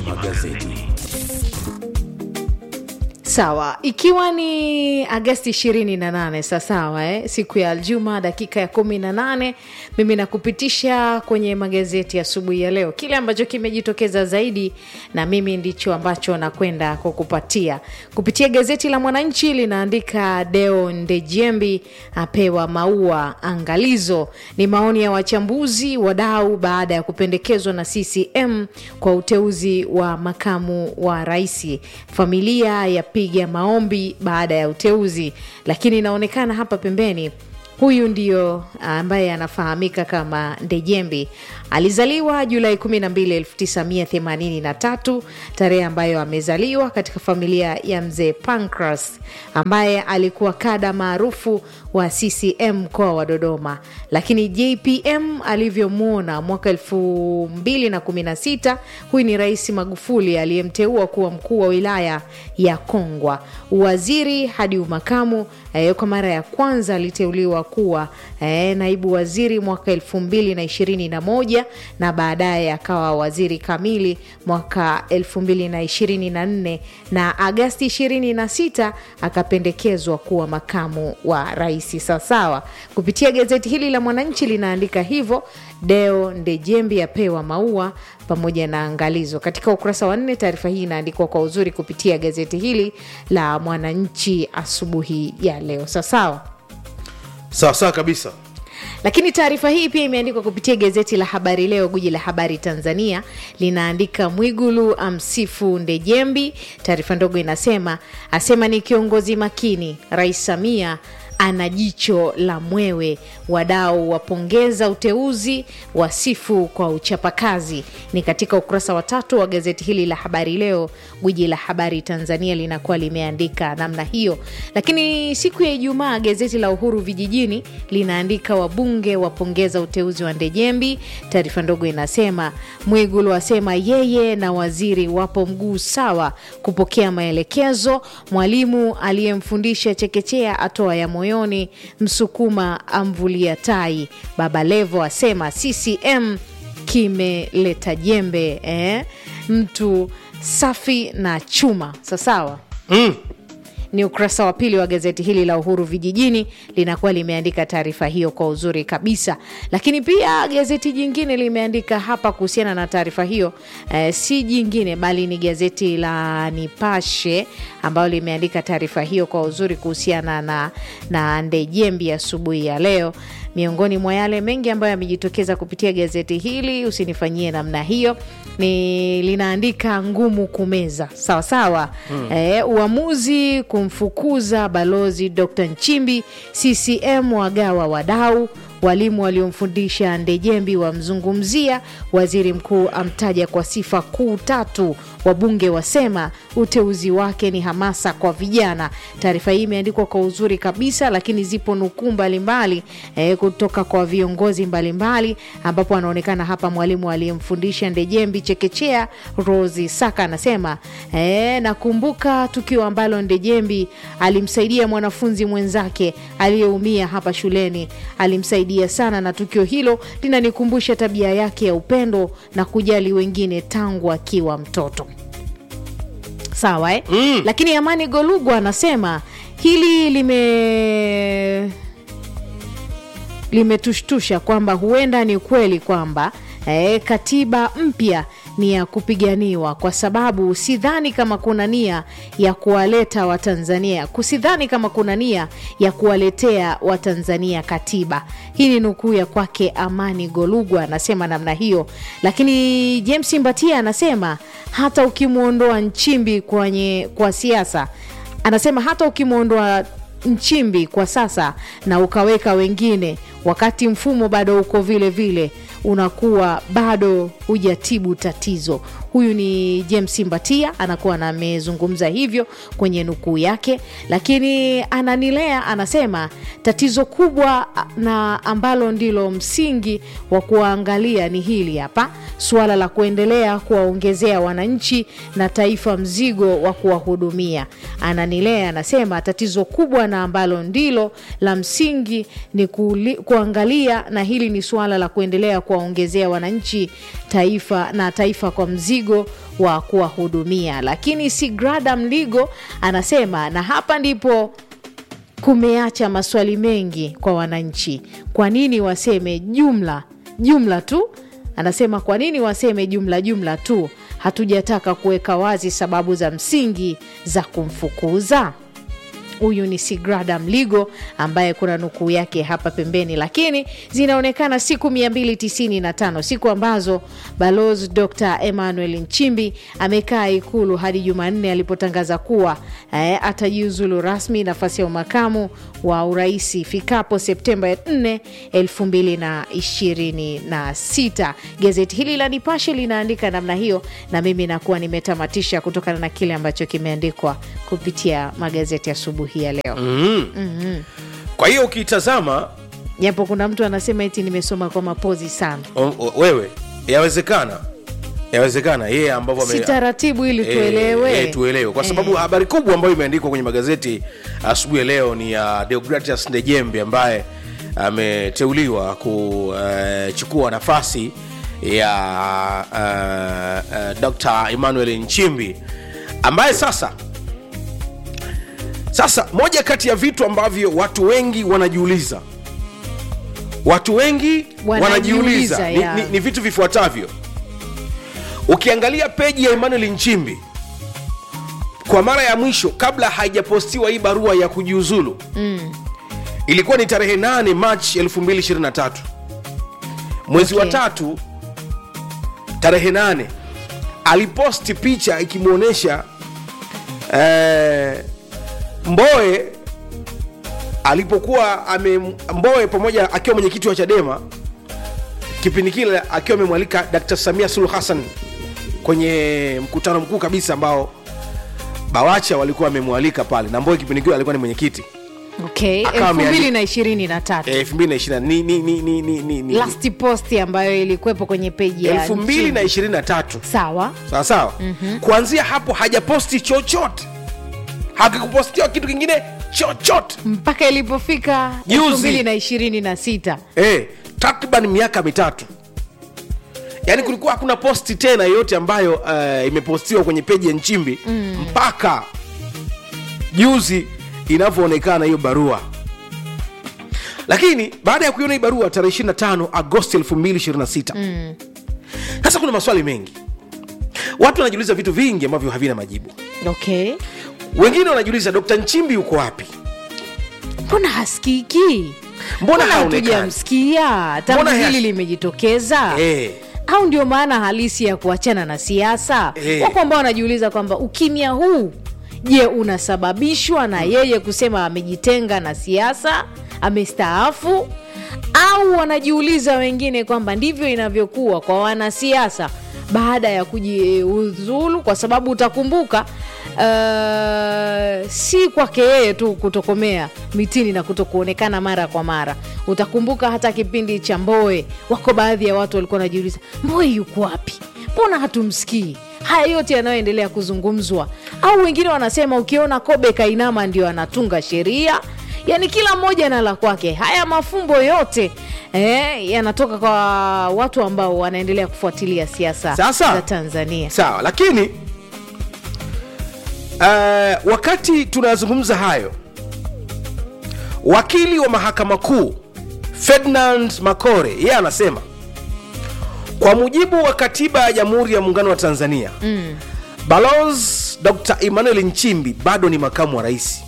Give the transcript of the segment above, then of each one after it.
magazeti. Sawa, ikiwa ni Agasti 28 sawasawa, eh? siku ya Aljuma dakika ya 18, mimi nakupitisha kwenye magazeti asubuhi ya, ya leo, kile ambacho kimejitokeza zaidi, na mimi ndicho ambacho nakwenda kukupatia kupitia gazeti la Mwananchi. Linaandika Deo Ndejembi apewa maua angalizo, ni maoni ya wachambuzi wadau baada ya kupendekezwa na CCM kwa uteuzi wa makamu wa rais. Familia ya piga maombi baada ya uteuzi, lakini inaonekana hapa pembeni huyu ndio ambaye anafahamika kama Ndejembi. Alizaliwa Julai 12, 1983, tarehe ambayo amezaliwa katika familia ya mzee Pancras ambaye alikuwa kada maarufu wa CCM mkoa wa Dodoma, lakini JPM alivyomwona mwaka 2016, huyu ni Rais Magufuli aliyemteua kuwa mkuu wa wilaya ya Kongwa, uwaziri hadi umakamu. Eh, kwa mara ya kwanza aliteuliwa kuwa eh, naibu waziri mwaka elfu mbili na ishirini na moja na baadaye akawa waziri kamili mwaka elfu mbili na ishirini na nne na Agasti ishirini na sita akapendekezwa kuwa makamu wa rais. Sawasawa, kupitia gazeti hili la Mwananchi linaandika hivyo. Deo Ndejembi apewa maua pamoja na angalizo. Katika ukurasa wa nne, taarifa hii inaandikwa kwa uzuri kupitia gazeti hili la Mwananchi asubuhi ya leo. Sawasawa. Sawa sawa kabisa. Lakini taarifa hii pia imeandikwa kupitia gazeti la Habari Leo, guji la habari Tanzania, linaandika Mwigulu amsifu Ndejembi. Taarifa ndogo inasema asema ni kiongozi makini, Rais Samia ana jicho la mwewe, wadau wapongeza uteuzi, wasifu kwa uchapakazi. Ni katika ukurasa wa tatu wa gazeti hili la Habari Leo, gwiji la habari Tanzania linakuwa limeandika namna hiyo. Lakini siku ya Ijumaa gazeti la Uhuru Vijijini linaandika wabunge wapongeza uteuzi wa Ndejembi. Taarifa ndogo inasema Mwigulu asema yeye na waziri wapo mguu sawa kupokea maelekezo. Mwalimu aliyemfundisha chekechea atoa ya moyoni. Msukuma amvulia tai. Baba Levo asema CCM kimeleta jembe eh? Mtu safi na chuma sasawa. Mm. Ni ukurasa wa pili wa gazeti hili la Uhuru Vijijini, linakuwa limeandika taarifa hiyo kwa uzuri kabisa. Lakini pia gazeti jingine limeandika hapa kuhusiana na taarifa hiyo eh, si jingine bali ni gazeti la Nipashe ambayo limeandika taarifa hiyo kwa uzuri kuhusiana na, na Ndejembi asubuhi ya, ya leo. Miongoni mwa yale mengi ambayo yamejitokeza kupitia gazeti hili, usinifanyie namna hiyo, ni linaandika ngumu kumeza sawa sawa. Hmm. E, uamuzi kumfukuza balozi Dr. Nchimbi, CCM wagawa wadau walimu waliomfundisha Ndejembi wamzungumzia, waziri mkuu amtaja kwa sifa kuu tatu, wabunge wasema uteuzi wake ni hamasa kwa vijana. Taarifa hii imeandikwa kwa uzuri kabisa, lakini zipo nukuu mbalimbali eh, kutoka kwa viongozi mbalimbali, ambapo anaonekana hapa mwalimu aliyemfundisha Ndejembi chekechea Rosi Saka anasema eh, nakumbuka tukio ambalo Ndejembi alimsaidia mwanafunzi mwenzake aliyeumia hapa shuleni, alimsaidia sana na tukio hilo linanikumbusha tabia yake ya upendo na kujali wengine tangu akiwa mtoto. Sawa eh? Mm. Lakini Amani Golugwa anasema hili lime limetushtusha kwamba huenda ni kweli kwamba eh, katiba mpya ni ya kupiganiwa kwa sababu sidhani kama kuna nia ya kuwaleta Watanzania, kusidhani kama kuna nia ya kuwaletea Watanzania katiba. Hii ni nukuu ya kwake Amani Golugwa anasema namna hiyo, lakini James Mbatia anasema hata ukimwondoa Nchimbi kwenye kwa siasa, anasema hata ukimwondoa Nchimbi kwa sasa na ukaweka wengine, wakati mfumo bado uko vile vile, unakuwa bado hujatibu tatizo. Huyu ni James Mbatia anakuwa amezungumza hivyo kwenye nukuu yake, lakini Ananilea anasema tatizo kubwa na ambalo ndilo msingi wa kuwaangalia ni hili hapa, suala la kuendelea kuwaongezea wananchi na taifa mzigo wa kuwahudumia. Ananilea anasema tatizo kubwa na ambalo ndilo la msingi ni kuli, kuangalia na hili ni suala la kuendelea kuwaongezea wananchi taifa na taifa kwa mzigo wa kuwahudumia lakini sigrada mligo anasema na hapa ndipo kumeacha maswali mengi kwa wananchi kwa nini waseme jumla jumla tu anasema kwa nini waseme jumla jumla tu hatujataka kuweka wazi sababu za msingi za kumfukuza huyu ni sigrada mligo ambaye kuna nukuu yake hapa pembeni lakini zinaonekana siku 295 siku ambazo balozi dr emmanuel nchimbi amekaa ikulu hadi jumanne alipotangaza kuwa eh, atajiuzulu rasmi nafasi ya umakamu wa uraisi ifikapo septemba 4 2026 gazeti hili la nipashe linaandika namna hiyo na mimi nakuwa nimetamatisha kutokana na kile ambacho kimeandikwa kupitia magazeti asubuhi ya leo kwa hiyo ukitazama japo kuna mtu anasema eti nimesoma kwa mapozi sana o- o- wewe yawezekana yawezekana yeye ambavyo ame- si taratibu ili Eh, tuelewe eh, tuelewe kwa sababu Eh. habari kubwa ambayo imeandikwa kwenye magazeti asubuhi ya leo ni ya Deogratias Ndejembe ambaye ameteuliwa kuchukua nafasi ya uh, uh, Dr. Emmanuel Nchimbi ambaye sasa sasa moja kati ya vitu ambavyo watu wengi wanajiuliza watu wengi Wanajiuliza, wanajiuliza ni, ya. ni, ni vitu vifuatavyo ukiangalia peji ya Emmanuel Nchimbi kwa mara ya mwisho kabla haijapostiwa hii barua ya kujiuzulu mm. ilikuwa ni tarehe 8 Machi 2023 mwezi Okay. wa tatu tarehe 8 aliposti picha ikimwonyesha eh, Mboe alipokuwa ame Mboe pamoja akiwa mwenyekiti wa Chadema kipindi kile akiwa amemwalika Dr. Samia Suluhu Hassan kwenye mkutano mkuu kabisa ambao Bawacha walikuwa wamemwalika pale na Mboe kipindi kile alikuwa ni mwenyekiti okay Akawa elfu ameandika- mbili na ishirini na tatu eh, 2020 ni ni ni ni ni ni ni last post ambayo ilikuwepo kwenye peji ya Nchimbi. 2023 sawa sawa sawa mm-hmm. kuanzia hapo hajaposti chochote hakikupostiwa kitu kingine chochote mpaka ilipofika Juzi. elfu mbili na ishirini na sita eh, takriban miaka mitatu yaani kulikuwa hakuna posti tena yoyote ambayo uh, imepostiwa kwenye peji ya nchimbi mm. mpaka juzi inavyoonekana hiyo barua lakini baada ya kuiona hii barua tarehe 25 agosti 2026 sasa kuna maswali mengi watu wanajiuliza vitu vingi ambavyo havina majibu okay wengine wanajiuliza dkt nchimbi yuko wapi mbona hasikiki Mbona haonekani? hatujamsikia tangu Mbona hili has- limejitokeza eh. au ndio maana halisi ya kuachana na siasa Eh. wako ambao wanajiuliza kwamba ukimya huu je unasababishwa na yeye kusema amejitenga na siasa amestaafu au wanajiuliza wengine kwamba ndivyo inavyokuwa kwa wanasiasa baada ya kujiuzulu kwa sababu utakumbuka uh, si kwake yeye tu kutokomea mitini na kutokuonekana mara kwa mara utakumbuka hata kipindi cha mboe wako baadhi ya watu walikuwa wanajiuliza mboe yuko wapi mbona hatumsikii haya yote yanayoendelea kuzungumzwa au wengine wanasema ukiona kobe kainama ndio anatunga sheria yaani kila mmoja na la kwake haya mafumbo yote eh, yanatoka kwa watu ambao wanaendelea kufuatilia siasa Sasa. za tanzania sawa lakini uh, wakati tunazungumza hayo wakili wa mahakama kuu ferdinand makore yeye anasema kwa mujibu wa katiba ya jamhuri ya muungano wa tanzania mm. balos dr emmanuel nchimbi bado ni makamu wa rais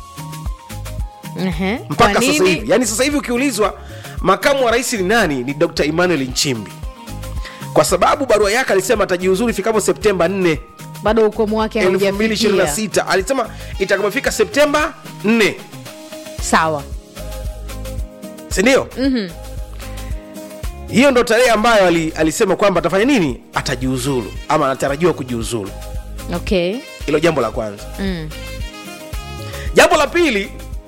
Ehe. mpaka Kwa sasa nini? hivi yaani sasa hivi ukiulizwa makamu wa rais ni nani ni dr emmanuel nchimbi kwa sababu barua yake alisema atajiuzuru ifikapo septemba 4 bado ukomo wake haujafikia 2026 alisema itakapofika septemba 4 sawa sindio mm-hmm. hiyo ndo tarehe ambayo ali, alisema kwamba atafanya nini atajiuzulu ama anatarajiwa kujiuzulu okay hilo jambo la kwanza mm. jambo la pili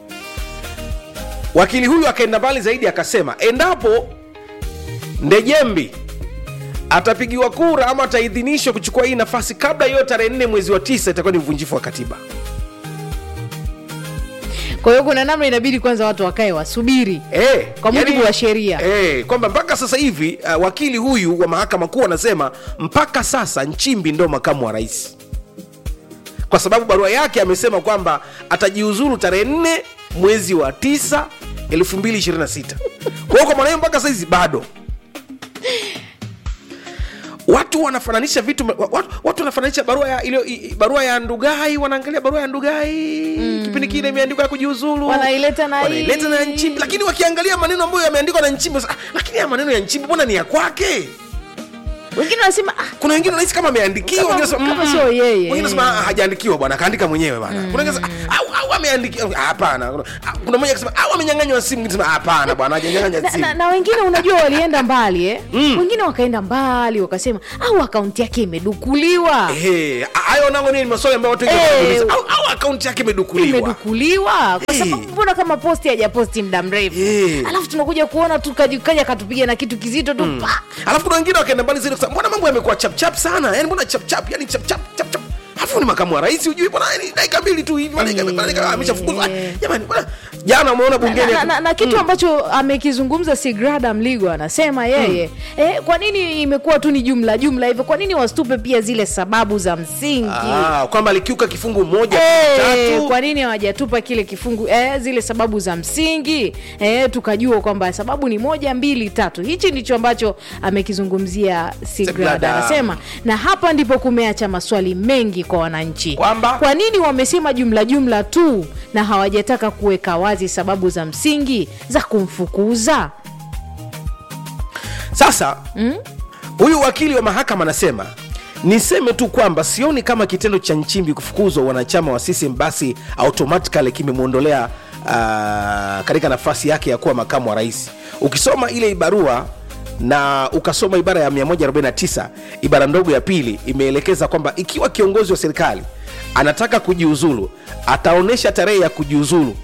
wakili huyu akaenda mbali zaidi akasema endapo ndejembi atapigiwa kura ama ataidhinishwa kuchukua hii nafasi kabla hiyo tarehe nne mwezi wa tisa itakuwa ni uvunjifu wa katiba kwa hiyo kuna namna inabidi kwanza watu wakae wasubiri Eh, Kwa mujibu wa sheria. eh, kwamba mpaka sasa hivi uh, wakili huyu wa mahakama kuu anasema mpaka sasa Nchimbi ndo makamu wa rais, kwa sababu barua yake amesema kwamba atajiuzuru tarehe nne mwezi wa tisa 2026 kwa hiyo kwa maana hiyo mpaka saizi bado watu wanafananisha vitu watu, watu wanafananisha barua ya ilio, i- barua ya Ndugai wanaangalia barua ya Ndugai mm. kipindi kile imeandikwa ya kujiuzulu Wanaileta na wanaileta na hii. Nchimbi, lakini wakiangalia maneno ambayo yameandikwa na Nchimbi sasa, ah, lakini haya maneno ya Nchimbi mbona ni ya kwake? wengine wanasema ah, Kuna wengine wanahisi kama ameandikiwa, Kama- wengine wanasema, kama mm, sio yeye. wengine wanasema ah, hajaandikiwa bwana, kaandika mwenyewe bwana. Kuna wengine wanasema ah, au au ameandikiwa, Ah, hapana. Kuna- ah, Kuna mmoja akisema au amenyang'anywa simu, mwingine anasema hapana bwana, hajanyang'anywa na, simu. na, na wengine unajua walienda mbali eh? wengine wakaenda mbali wakasema au akaunti yake imedukuliwa Ehe, hayo nango ni maswali ambayo watu wengi Eh. wanajiuliza. au au akaunti yake imedukuliwa. imedukuliwa kwa Eh. sababu mbona kama posti hajaposti muda mrefu Eh. alafu tunakuja kuona tu kaji- kaja katupiga na kitu kizito tu pa alafu kuna wengine wakaenda mbali zaidi kusema mbona mambo yamekuwa chapchap sana yani mbona chapchap yani chapchap chapchap alafu ni makamu wa rais hujui mbona yani dakika mbili tu hivi dakika Eh. dakika ameshafukuzwa jamani mbona jana umeona bungeni na, na, na kitu ambacho amekizungumza Sigrada Mligo anasema yeye eh, kwa nini imekuwa tu ni jumla jumla hivyo kwa nini wasitupe pia zile sababu za msingi ah, kwamba alikiuka kifungu moja Eh, tatu kwa nini hawajatupa kile kifungu eh, zile sababu za msingi eh, tukajua kwamba sababu ni moja mbili tatu hichi ndicho ambacho amekizungumzia Sigrada Sigrada. anasema na hapa ndipo kumeacha maswali mengi kwa wananchi Kwamba? kwa nini wamesema jumla jumla tu na hawajataka kuweka wazi sababu za msingi za kumfukuza sasa huyu wakili wa mahakama anasema niseme tu kwamba sioni kama kitendo cha nchimbi kufukuzwa wanachama wa CCM basi automatically kimemwondolea uh, katika nafasi yake ya kuwa makamu wa rais ukisoma ile barua na ukasoma ibara ya 149 ibara ndogo ya pili imeelekeza kwamba ikiwa kiongozi wa serikali anataka kujiuzulu ataonyesha tarehe ya kujiuzulu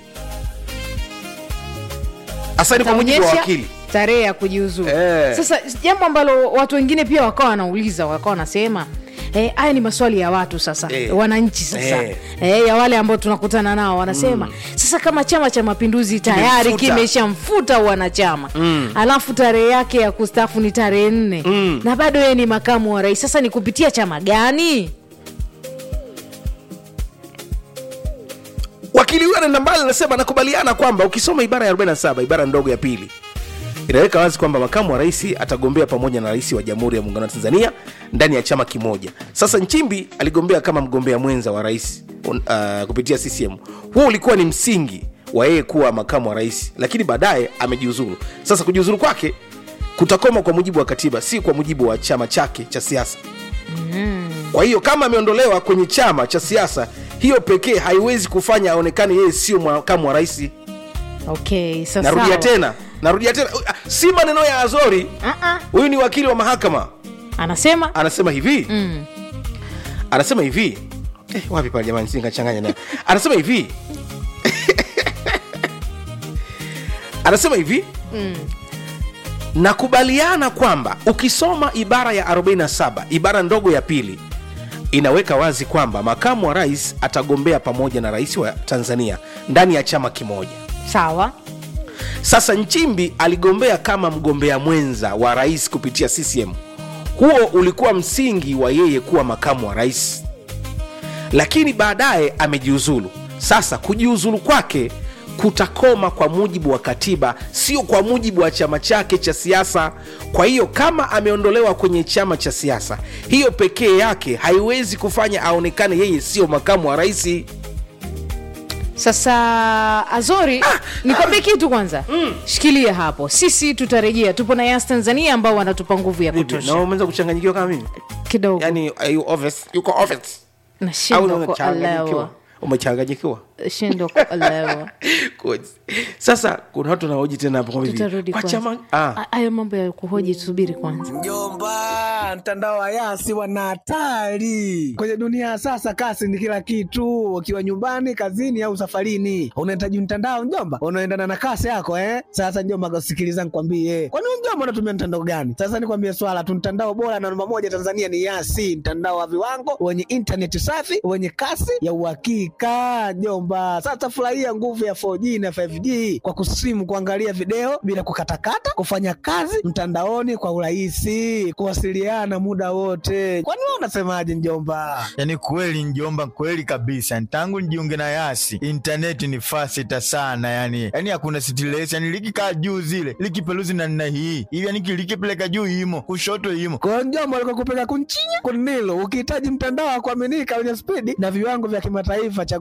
hasa ni kwa mujibu wa Taonyesha wakili tarehe ya kujiuzuru Eh. sasa jambo ambalo watu wengine pia wakawa wanauliza wakawa wanasema eh, haya ni maswali ya watu sasa Eh. wananchi sasa Eh. eh, ya wale ambao tunakutana nao wanasema sasa kama chama cha mapinduzi tayari Kimemfuta. kimeshamfuta wanachama alafu tarehe yake ya kustafu ni tarehe nne na bado yeye ni makamu wa rais sasa ni kupitia chama gani wakili huyo anaenda mbali anasema anakubaliana kwamba ukisoma ibara ya 47 ibara ndogo ya pili inaweka wazi kwamba makamu wa rais atagombea pamoja na rais wa jamhuri ya muungano wa tanzania ndani ya chama kimoja sasa nchimbi aligombea kama mgombea mwenza wa rais uh, kupitia ccm huo ulikuwa ni msingi wa yeye kuwa makamu wa rais lakini baadaye amejiuzuru sasa kujiuzuru kwake kutakoma kwa mujibu wa katiba si kwa mujibu wa chama chake cha siasa kwa hiyo kama ameondolewa kwenye chama cha siasa hiyo pekee haiwezi kufanya aonekane yeye sio makamu wa rais okay sasa narudia tena narudia tena Ah, si maneno ya azori uh-uh. huyu ni wakili wa mahakama anasema anasema hivi mm. anasema hivi eh, wapi pale jamani singachanganya nayo anasema hivi anasema hivi Mm. nakubaliana kwamba ukisoma ibara ya 47 ibara ndogo ya pili inaweka wazi kwamba makamu wa rais atagombea pamoja na rais wa tanzania ndani ya chama kimoja sawa sasa nchimbi aligombea kama mgombea mwenza wa rais kupitia ccm huo ulikuwa msingi wa yeye kuwa makamu wa rais lakini baadaye amejiuzulu sasa kujiuzulu kwake kutakoma kwa mujibu wa katiba sio kwa mujibu wa chama chake cha siasa kwa hiyo kama ameondolewa kwenye chama cha siasa hiyo pekee yake haiwezi kufanya aonekane yeye sio makamu wa raisi sasa azori nikwambie kitu kwanza shikilia hapo sisi tutarejea tupo na yas tanzania ambao wanatupa nguvu ya kutosha umeweza kuchanganyikiwa kama mimi kidogo yani are you office? yuko office au nashindwa umechanganyikiwa kuelewa umechanganyikiwa shindwa kuelewa Good. sasa kuna watu wanaoji tena hapo kwamba hivi, tutarudi kwa kwanza chama ah. A- hayo mambo ya kuhoji tusubiri kwanza Mjomba, mtandao wa Yasi wana hatari kwenye dunia ya sasa. Kasi ni kila kitu, ukiwa nyumbani, kazini au safarini, unahitaji mtandao mjomba, unaendana na kasi yako eh. Sasa mjomba, sikiliza nikwambie, kwani wewe mjomba unatumia mtandao gani? Sasa nikwambie swala tu, mtandao bora na namba moja Tanzania ni Yasi, mtandao wa viwango wenye intaneti safi wenye kasi ya uhakika mjomba. mjomba. Sasa furahia nguvu ya 4G na 5G kwa kusimu, kuangalia video bila kukatakata, kufanya kazi mtandaoni kwa urahisi, kuwasiliana muda wote. Kwani wewe unasemaje mjomba? Yaani kweli njomba, kweli kabisa. Tangu nijiunge na Yasi intaneti ni fasita sana, yani yani hakuna stress, yani likikaa juu zile likipeluzi na nina hii hivi, yani likipeleka juu imo kushoto imo Kwa mjomba alikuwa kupeka kunchinya kunilo, ukihitaji mtandao wa kuaminika wenye spidi na viwango vya kimataifa cha